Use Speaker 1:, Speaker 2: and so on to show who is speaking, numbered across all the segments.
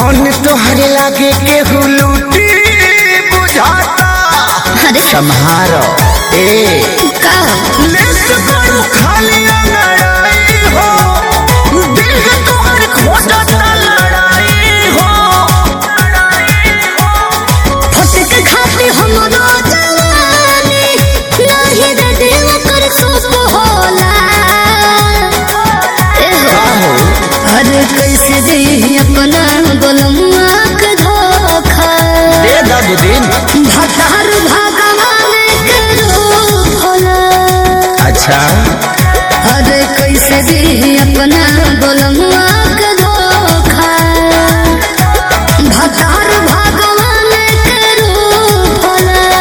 Speaker 1: धन तोहरे लागे केहू लूटी बुझाता
Speaker 2: अरे
Speaker 1: सम्हारो ए
Speaker 2: का
Speaker 1: लेट करू खाली लड़ाई हो दिल है तोहर खोजता लड़ाई हो
Speaker 2: फटक खाती हमरो जवानी नाही रे दिल कर सुख होला ए हो
Speaker 1: आहो
Speaker 2: अरे कैसे दे अपना बोलमुआ के धोखा
Speaker 1: दे दादू दिन
Speaker 2: भतार भगवान के रूप होला
Speaker 1: अच्छा
Speaker 2: अरे कैसे दे अपना बोलमुआ के धोखा भतार भगवान के रूप होला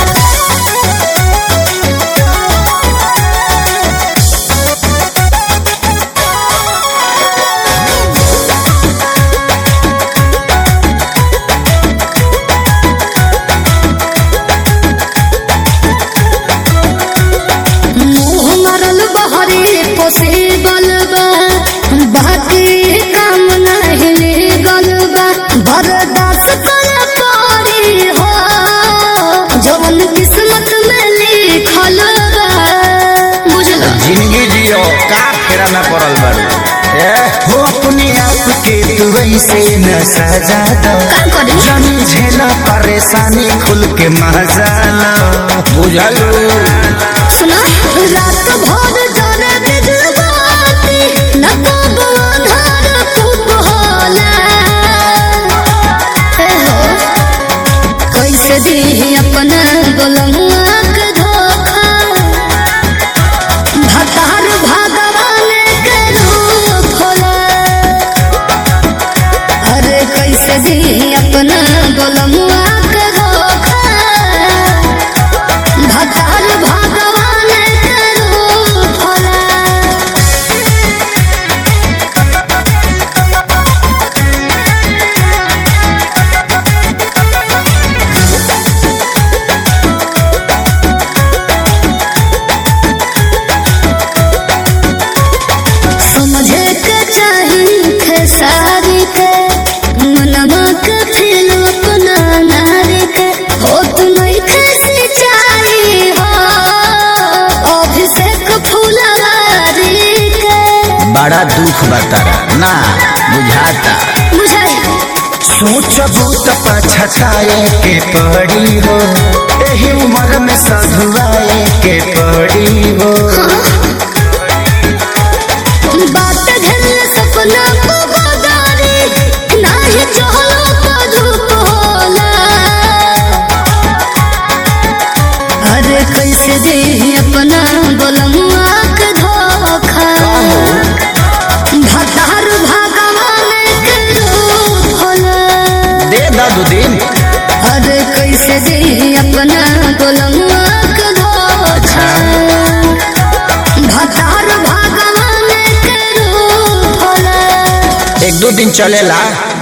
Speaker 2: मुँह मरल बहरे पोसे बलबा बाकी काम नहीं ले गलबा बर्दाश्त कर पड़ी हो जवन किस्मत में लिखल बा बुझल
Speaker 1: जिंदगी जियो का फेरा में पड़ल बारू ए हो अपने आप के तू ऐसे न सजा दो
Speaker 2: का करी
Speaker 1: जानी झेला परेशानी खुल के मजा लो बुझलू
Speaker 2: सुना रात भर जाने बिजबाती न कब अंधार खूब होला हे हो कैसे दी अपना गोलमुआ के धोखा भतार भगवान के रूप होला अरे कैसे दी अपना गोलमुआ के धोखा भतार भगवान के रूप होला समझे के चाही खेसारी के मनवा के फिर अपना नारी के हो तुम्हें कैसे चाही हो अभिषेक फुलवारी के
Speaker 1: बड़ा दुख बतारा ना बुझाता
Speaker 2: बुझाई
Speaker 1: सोचबू तो पछताए के पड़ी हो एही उम्र में सधुआए के पड़ी हो
Speaker 2: बात घर सपना को बदारी नाही चहलो पधुप होला अरे कैसे दे अपना बोलमुआ के धोखा भतार भगवान के रूप होला
Speaker 1: दे दादू दिन
Speaker 2: अरे कैसे दे अपना बोलमुआ के धोखा भतार भगवान के रूप होला
Speaker 1: एक दो दिन चलेला